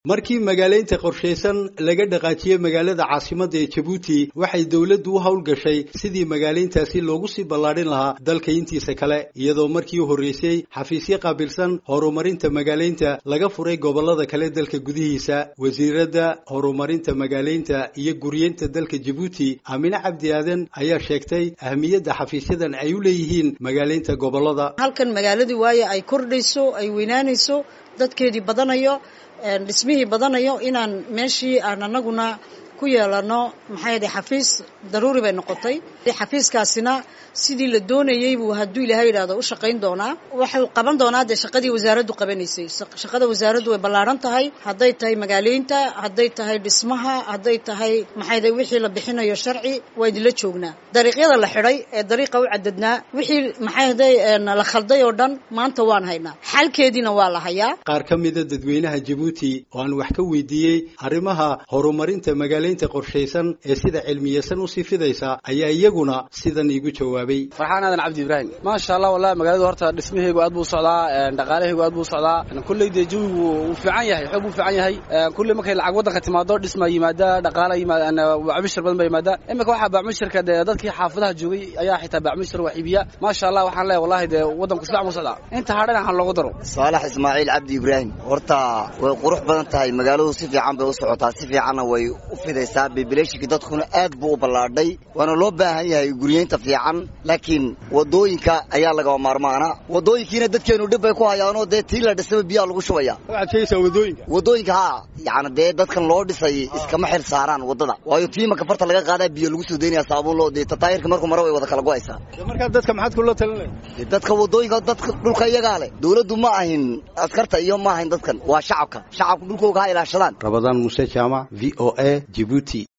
markii magaalaynta qorshaysan laga dhaqaajiyey magaalada caasimadda ee jabuuti waxay dowladdu u howlgashay sidii magaalayntaasi loogu sii ballaadhin lahaa dalka intiisa kale iyadoo markii u horreysay xafiisyo qaabilsan horumarinta magaalaynta laga furay gobollada kale dalka gudihiisa wasiiradda horumarinta magaalaynta iyo guryeynta dalka jabuuti aamine cabdi aadan ayaa sheegtay ahmiyadda xafiisyadan ay u leeyihiin magaalaynta gobollada halkan magaaladii waaye ay kordhayso ay weynaanayso dadkeedii badanayo dhismihii badanayo inaan meeshii aan anaguna ku yeelano maxay yadhi xafiis daruuri bay noqotay xafiiskaasina sidii la doonayey buu hadduu ilaahay yidhahdo u shaqayn doonaa wuxuu qaban doonaa dee shaqadii wasaaraddu qabanaysay shaqada wasaaraddu way ballaaran tahay hadday tahay magaalaynta hadday tahay dhismaha hadday tahay maxayda wixii la bixinayo sharci waa idinla joognaa dariiqyada la xidhay ee dariiqa u cadadnaa wixii maxayday la khalday oo dhan maanta waan haynaa xalkeediina waa la hayaa qaar ka mida dadweynaha jabuuti oo aan wax ka weydiiyey arrimaha horumarinta magaalaynta qorshaysan ee sida cilmiyeysan usii fidaysa ayaa iyaguna sidan iigu jawaabay farxaan aadan cabdi ibraahim maasha allah wallahi magaaladu horta dhismaheygu aad buu socdaa dhaqaalahaygu aad buu socdaa kulley dee jawigu wuu fiican yahay xoog buu fiican yahay kulley markay lacag waddanka timaado dhisma yimaada dhaqaala yimaada bacmishir badan ba yimaada iminka waxaa bacmishirka dee dadkii xaafadaha joogay ayaa xitaa bacmishir wax iibiya maasha allah waxaan leeyahay wallahi dee waddanku si fiican buu socdaa inta hadhan waxaan loogu daro saalax ismaaciil cabdi ibraahim horta way qurux badan tahay magaaladu si fiican bay u socotaa si fiicanna way u fidaysaa bibileshiki dadkuna aad buu u ballaadhay waana loo baahan yahay guryeynta fiican laakiin wadooyinka ayaa lagaba maarmaana wadooyinkiina dadkeenu dhib bay ku hayaanoo dee tii la dhisaba biyaa lagu shubaya wadooyinka haa yani dee dadkan loo dhisay iskama xil saaraan wadada waayo tii maka farta laga qaadaa biyo lagu soo daynaya saabuun loo dee tataayirka markuu mara way wada kala go'aysaa markaa dadka maxaad kula talinay dadka wadooyinka dadka dhulka iyagaa leh dawladdu ma ahin askarta iyo ma ahin dadkan waa shacabka shacabka dhulkooga ha ilaashadaan rabadaan muse jaamac v o a jibuuti